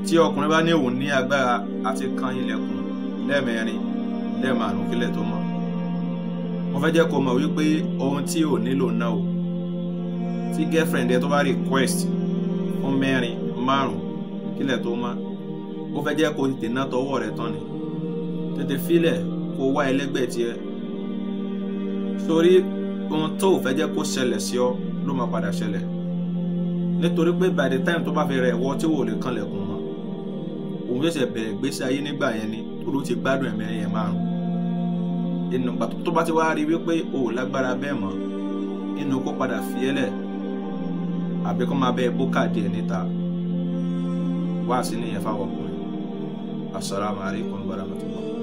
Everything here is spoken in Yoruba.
tí ọkùnrin bá ní òun ní agbára àti kan ilẹ̀kùn lẹ́ẹ̀mẹrin lẹ́ẹ̀márùn kílẹ̀ tó mọ́ mo fẹ́ jẹ́ kó mọ̀ wípé ohun tí ò nílò náà o tí girlfriend ẹ tó bá request fún mẹ́rin márùn kílẹ̀ tó mọ́ ó fẹ́ jẹ́ kó tètè ná tọwọ́ rẹ̀ tán ni tètè filẹ̀ kó wá ẹlẹ́gbẹ́ tiẹ̀ sórí ohun tó ò fẹ́ jẹ́ kó ṣẹlẹ̀ sí ọ ló máa padà ṣẹlẹ̀ nítorí pé by the time tó bá fi rẹ̀ wọ́ tí wò lè kanlẹ̀kùn mọ́ òun ṣẹ̀ṣẹ̀ bẹ̀rẹ̀ gbèsè ayé nígbà yẹn ni torí ó ti gbádùn ẹ̀mẹ́rin yẹn márùn inú pàtó tó bá ti wá rí wípé o ò lágbára bẹ́ẹ̀ mọ́ inú kó padà fi ẹ́ lẹ̀ àbí kó máa bẹ́ẹ̀ bókà díẹ̀ níta wá sí nìyẹn fáwọn ọkùnrin assalamu alaikum warahmatullah.